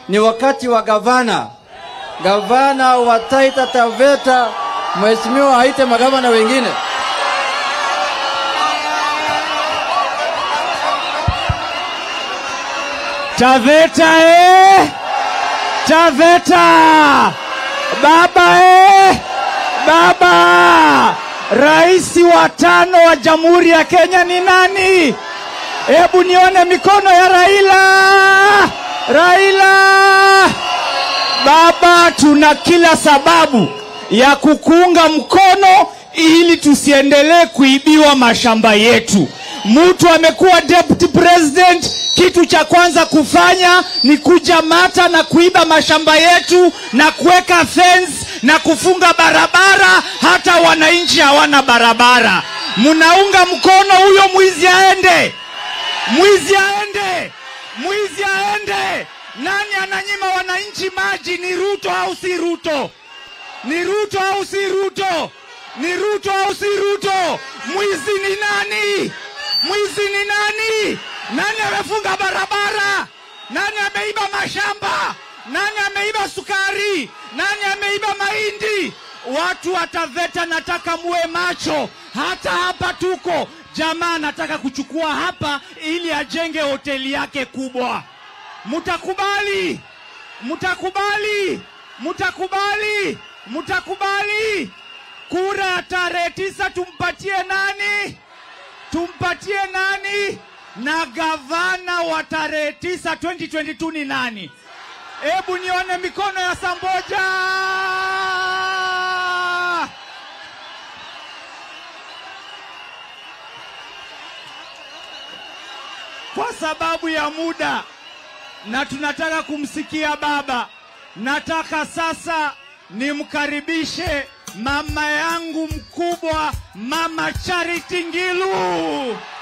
ni wakati wa gavana, gavana wa Taita Taveta, mheshimiwa aite magavana wengine. Taveta eh! Taveta! Baba eh! Baba! Rais wa tano wa Jamhuri ya Kenya ni nani? Hebu nione mikono ya Raila! Raila! Baba, tuna kila sababu ya kukuunga mkono ili tusiendelee kuibiwa mashamba yetu. Mtu amekuwa deputy president, kitu cha kwanza kufanya ni kuja Mata na kuiba mashamba yetu na kuweka fence na kufunga barabara, hata wananchi hawana barabara. Mnaunga mkono huyo mwizi aende, mwizi aende, mwizi aende. Nani ananyima wananchi maji? Ni Ruto au si Ruto? Ni Ruto au si Ruto? Ni Ruto au si Ruto? Mwizi ni nani? Mwizi ni nani? Nani amefunga barabara? Nani ameiba mashamba? Nani ameiba sukari? Nani ameiba mahindi? Watu wa Taveta, nataka muwe macho. Hata hapa tuko jamaa anataka kuchukua hapa ili ajenge hoteli yake kubwa. Mutakubali? Mutakubali? Mutakubali? Mutakubali? Kura ya tarehe tisa tumpatie nani? Tumpatie nani? Na gavana wa tarehe tisa 2022 ni nani? Hebu nione mikono ya Samboja. Kwa sababu ya muda na tunataka kumsikia baba, nataka sasa nimkaribishe mama yangu mkubwa, Mama Charity Ngilu.